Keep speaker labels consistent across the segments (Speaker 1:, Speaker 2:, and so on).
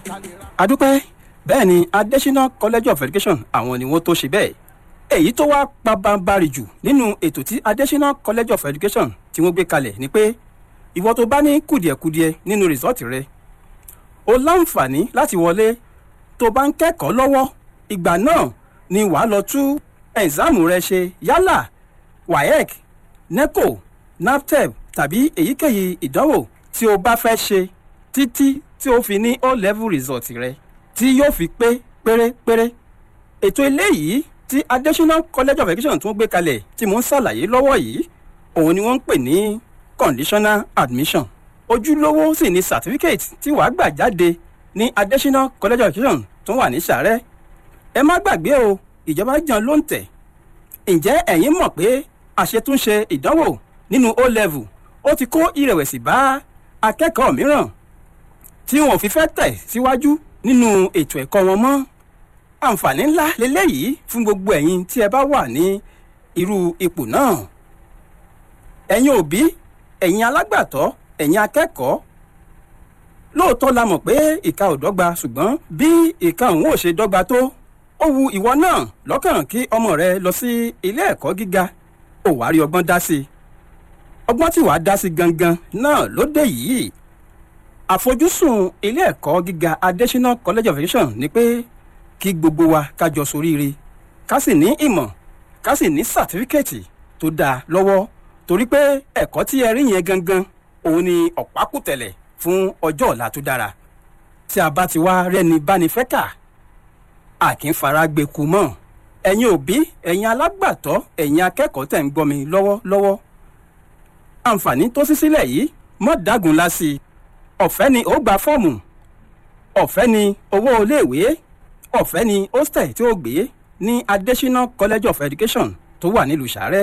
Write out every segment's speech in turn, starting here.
Speaker 1: adúpẹ́ bẹ́ẹ̀ ni adésínà college of education àwọn ni wọ́n tó ṣe bẹ́ẹ̀ èyí tó wá pabambarì jù nínú ètò tí adésínà college of education tí wọ́n gbé kalẹ̀ ni pé ìwọ tó bá ní kùdìẹ̀kudiẹ nínú rìsọ́ọ̀tì rẹ o láǹfààní láti wọlé tó bá ń kẹ́kọ̀ọ́ lọ́wọ́ ìgbà náà ni wàá lọ tú ẹ̀ǹsáàmù rẹ ṣe yálà waec neco naptep tàbí èyíkéyìí ìdánwò tí o bá fẹ́ ṣe títí tí o fi ní o level result rẹ tí yóò fi pé pérépéré ètò eléyìí tí adésínà college of education tún gbé kalẹ̀ tí mò ń ṣàlàyé lọ́wọ́ yìí òun ni wọ́n ń pè ní conditional admission ojúlówó sì ni certificate tí wàá gbà jáde ní adésínà college of education tó wà ní sàrẹ́ ẹ má gbàgbé o ìjọba jàn ló ń tẹ̀ ǹjẹ́ ẹ̀yin mọ̀ pé àṣetúnṣe ìdánwò nínú o level ó ti kó ìrẹ̀wẹ̀sì bá akẹ́kọ̀ọ́ mìíràn tí wọn ò fi fẹ́ tẹ̀ síwájú nínú ètò ẹ̀kọ́ wọn mọ́ àǹfààní ńlá leléyìí fún gbogbo ẹ̀yin tí ẹ bá wà ní irú ipò náà ẹ̀yin òbí ẹ̀yin alágbàtọ́ ẹ̀yin akẹ́kọ̀ọ́ lóòótọ́ la mọ̀ pé ìka ò dọ́gba ṣùgbọ́n bí ìka òun ò ṣe dọ́gba tó ó wu ìwọ náà lọ́kàn kí ọmọ rẹ lọ sí ilé ẹ̀kọ́ gíga ò wá rí ọgbọ́n dá sí i ọgbọ́n tí wàá dá sí gangan náà ló dé yìí àfojúsùn ilé ẹ̀kọ́ gíga adésínà college of education ni pé kí gbogbo wa kájọ soríire ká sì ní ìmọ̀ ká sì ní sàtífíkẹ́ẹ̀tì tó dáa lọ́wọ́ torí pé ẹ̀kọ́ tí ẹ rí yẹn gangan òun ni ọ̀pákùtẹ̀lẹ̀ fún ọjọ́ ọ̀la tó dára tí a bá ti wá rẹ́ni báni fẹ́ kà a kì í fara gbé ku mọ́ ẹ̀yin òbí ẹ̀yin alágbàtọ́ ẹ̀yin akẹ́kọ̀ọ́ tẹ̀ ń gbọ́ mi lọ́wọ́lọ́wọ́ àǹfààní tó ṣí sílẹ̀ yìí mọ́ dágun lásì ọ̀fẹ́ ni ó gba fọ́ọ̀mù ọ̀fẹ́ ni owó iléèwé ọ̀fẹ́ ni hostel tí ó gbé ní adésínà college of education tó wà nílùú sàrẹ́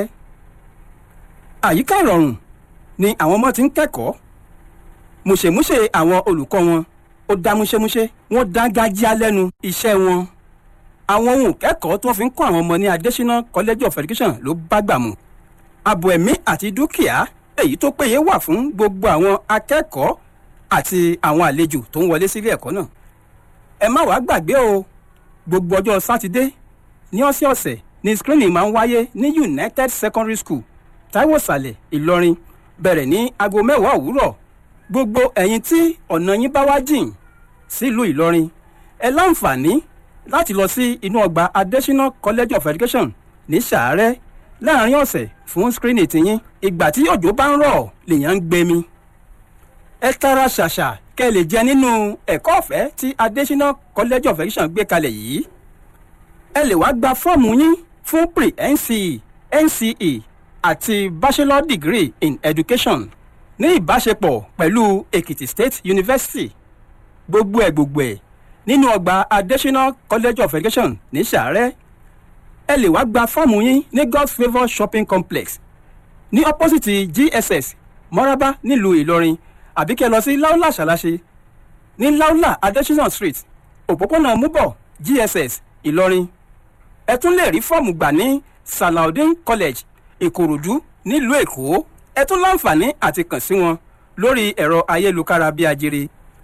Speaker 1: àyíká ìrọ̀rùn ni àwọn ọmọ ti ń kẹ́kọ̀ọ́ mùṣemúṣe àwọn olùkọ́ wọn ó dá múṣemúṣe wọ́n dá gájíá lẹ́nu iṣẹ́ wọn àwọn ohun kẹ́kọ̀ọ́ tí wọ́n fi ń kọ́ àwọn ọmọ ní adésínà college of education ló bá gbà mu ààbò ẹ̀mí àti dúkìá èyí tó péye wà fún gbogbo àwọn akẹ́kọ̀ọ́ àti àwọn àlejò tó ń wọlé sílé ẹ̀kọ́ náà ẹ má wàá gbàgbé o gbogbo ọjọ́ sátidé ní ọ̀sẹ̀ọ̀sẹ̀ ni screening máa ń wáyé ní united secondary school taiwo sàlẹ̀ ìlọrin bẹ̀rẹ̀ ní aago mẹ́wàá òwúrọ̀ gbogbo ẹ̀yin tí ọ̀nà yín bá wá jìn sílùú ìlọrin ẹ láǹfààní láti lọ sí inú ọgbà adésínà college of education ní sàárẹ̀ láàrin ọ̀sẹ̀ fún screening tiyín ìgbà tí òjò bá ń rọ̀ lèèyàn ń gbẹmí ẹ tara ṣàṣà kẹ́ ẹ lè jẹ nínú ẹ̀kọ́ ọ̀fẹ́ tí adésínà college of education gbé kalẹ̀ yìí ẹ lè wá gba fọ́ọ̀mù yín fún pre nce nce àti bachelor degree in education ní ìbáṣepọ̀ pẹ̀lú èkìtì state university gbogbo ẹ̀ gbogbo ẹ̀ nínú ọgbà adésínà college of education ní sàárẹ̀ ẹ lè wá gba fọ́ọ̀mù yín ní god's favour shopping complex ní opposite gss mọ́rábá nílùú ìlọrin àbí kẹ́ lọ sí laula ṣàlàṣe ní laula adesina street òpópónà múbọ̀ gss ìlọrin ẹ tún lè rí fọ́ọ̀mù gbà ní salaudin college ìkòròdú nílùú èkó ẹ tún láǹfààní àti kàn sí wọn lórí ẹ̀rọ ayélujára bíi ajere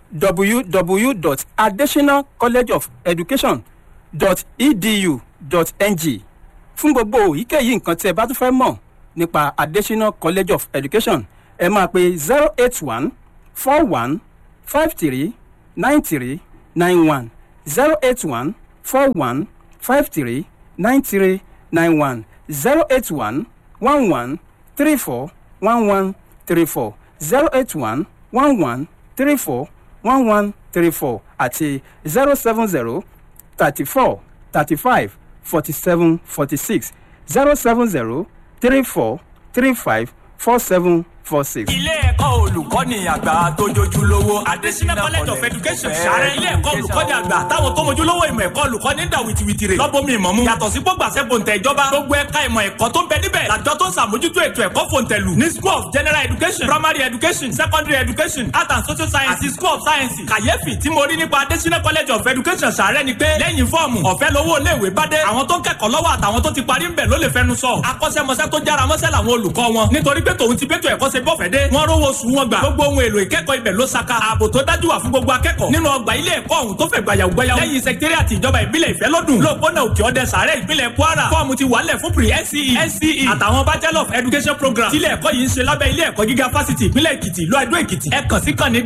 Speaker 1: www.adesinacollegeofeducation.edu.ng fún gbogbo èyíkéyìí nǹkan tí ẹ bá tún fẹ́ mọ̀ nípa adesina college of education ẹ máa pe zero eight one four one five three nine three nine one zero eight one four one five three nine three nine one zero eight one one one three four one one three four zero eight one one one three four one one three four àti zero seven zero thirty four thirty five forty seven forty six zero seven zero three four three five four seven four six.
Speaker 2: ilé ẹ̀kọ́ olùkọ́ni àgbà tó jojúlówó adésínà college of education sàrẹ́ ilé ẹ̀kọ́ olùkọ́ni àgbà táwọn tó mojúlówó ìmọ̀ ẹ̀kọ́ olùkọ́ni dà wìtìwìtì rè lọ́bọ̀mí ìmọ̀ mu yàtọ̀ sí gbogbo àṣẹgbòǹtẹ̀ ìjọba gbogbo ẹ̀ka ìmọ̀ ẹ̀kọ́ tó ń bẹ níbẹ̀ làjọ tó ń sàmójútó ètò ẹ̀kọ́ fòǹtẹ̀lù ní school of general education primary education secondary education art and social science àti school of science kàyéfì tí mo rí nípa adésínà college of education sàrẹ́ ni pé lẹ́yìn fọ́ọ̀mù ọ̀fẹ́ lówó iléèwé bá dé àwọn tó ń kẹ́kọ̀ọ́ lọ́wọ́ àtàwọn tó ti parí ń bẹ̀ ló lè fẹnu sọ akọ́ṣẹ́mọṣẹ́ tó jára mọ́ṣẹ́ làwọn olùkọ́ wọn nítorí pé tòun ti bẹ́tò ẹ̀kọ́ ṣe bọ́fẹ́ dé wọ́n rówó sùn wọn wọn gbà gbogbo ohun èlò ìkẹ́kọ̀ọ́ ibẹ̀ ló saka ààbò tó dájú wà fún gbogbo akẹ́kọ̀ọ́ nínú ọgbà ilé ẹ̀kọ́ ọ̀hún tó fẹ̀ gbàyàwó gbàyàwó lẹ́yìn sẹkítẹ́rìàtì ìjọba ìbílẹ̀ ìfẹ́lódùn lóòpónà òkè ọdẹ sàárẹ̀ ìpínlẹ̀ kwara fọ́ọ̀mù ti wàlẹ̀ fún pre nce nce àtàwọn bachelor of education program tílé ẹ̀kọ́ yìí ń ṣe lábẹ́ ilé ẹ̀kọ́ gíga fásitì ìpínlẹ̀ èkìtì ìlú àdó èkìtì ẹ kàn sí kàn ní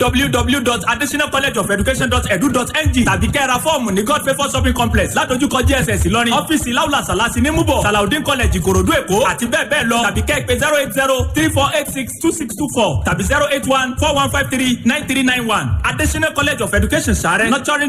Speaker 2: www.adesinacollegeofeducation.edu.ng tàbí kẹ́ra fọ́ọ̀mù ní god favour shopping complex ládojúkọ gss ìlọrin ọ́fíìsì láwùlà sàlásì ní múbọ̀ salaudin college ìkòròdú èkó àti bẹ́ẹ̀ bẹ́ẹ̀ lọ tàbí kẹ́ ẹ pé zero eight zero three four eight six two six two four tàbí zero eight one four one five three nine three nine one adesina college of education sàrẹ́ nurturing